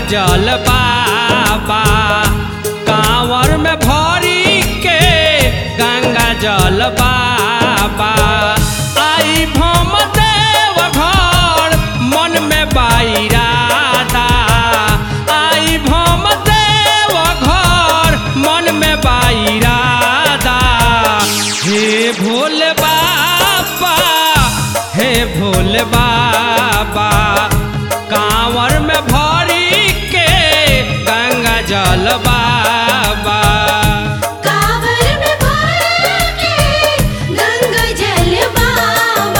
जल बाबा कांवर में भरी के गंगा जल बाबा आई भम देव घर मन में बाईरादा आई भम देव घर मन में बाईरादा हे भोले बाबा हे भोले बाबा कांवर में भरी के गंगा जल बाबा कांवर में भर के गंगा जल बाबा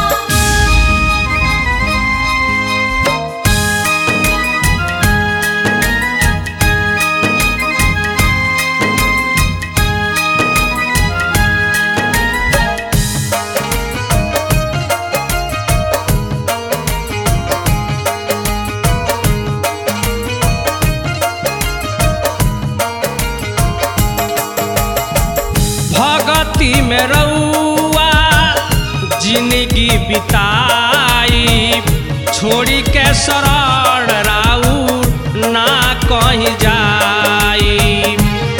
भगती में रउआ जिंदगी बिताई छोड़ी के शरण राउर ना कहीं जाई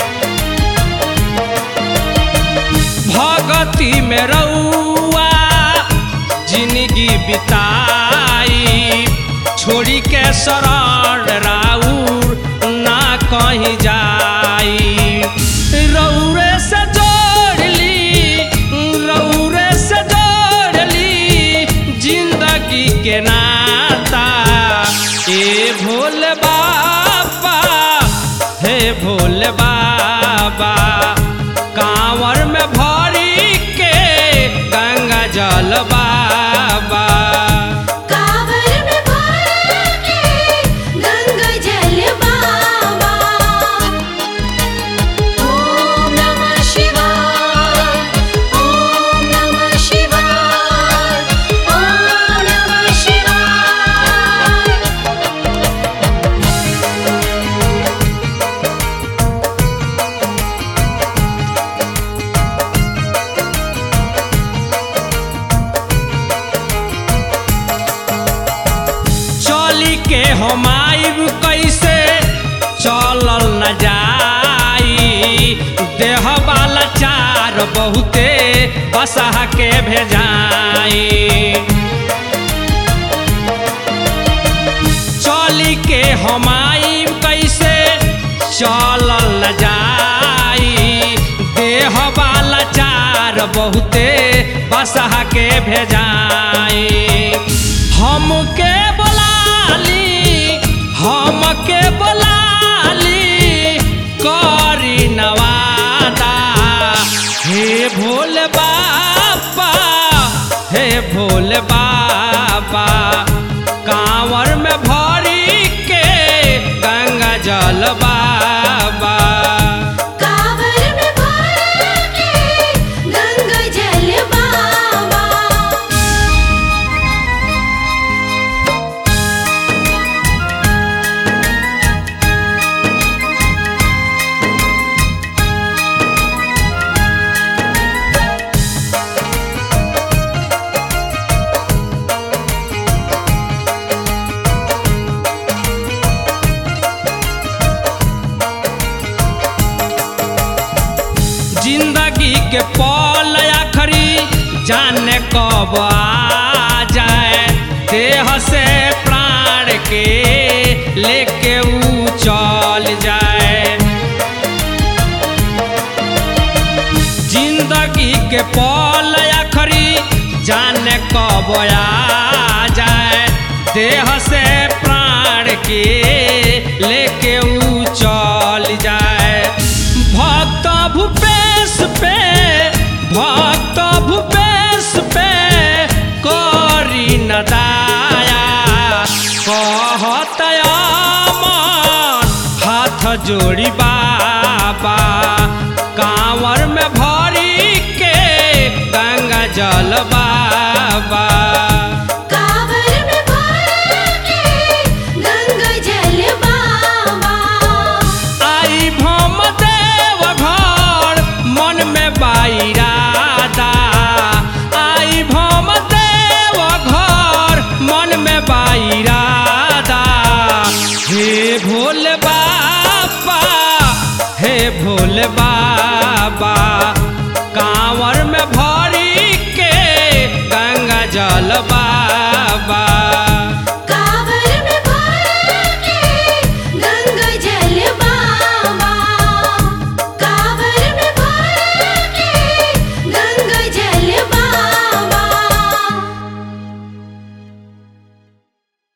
भगती में रउआ जिंदगी बिताई छोड़ी के शरण राउर ना कहीं जाई रौरे से जोड़ ली रौरे से जोड़ ली जिंदगी के नाता ए भोले बाबा हे भोले बाबा कांवर में भरी के गंगा जल बाबा कांवर में भर के गंगा जल बाबा ओम नमः शिवाय ओम नमः शिवाय ओम नमः शिवाय चली के हम आइब कैसे चलल न जाई देह वाला चार बहुते बसहा के भेजाई चली के हम आइब कैसे चलल न जाई देह वाला चार बहुते बसहा के भेजाई हमके बोलाली हमके बोलाली करी नवादा हे भोले बाबा हे भोले बाबा कांवर में भरी के गंगा जल बाबा कांवर में भर के गंगा जल बाबा जिंदगी के पल आखरी जाने कब आ जाए देह से प्राण के लेके ऊ चल जाए जिंदगी के पल आखरी जाने कब आ जाए देह से प्राण के लेके ऊ चल जाए भक्त भूपेश पे भक्त भूपेश पे करी न दाया कहत अमन हाथ जोड़ी बाबा कांवर में भरी के गंगा जल बाबा कांवर में भर के गंगा जल बाबा आई भम देव घर मन में बाईरादा आई भम देव घर मन में बाईरादा हे भोले बाबा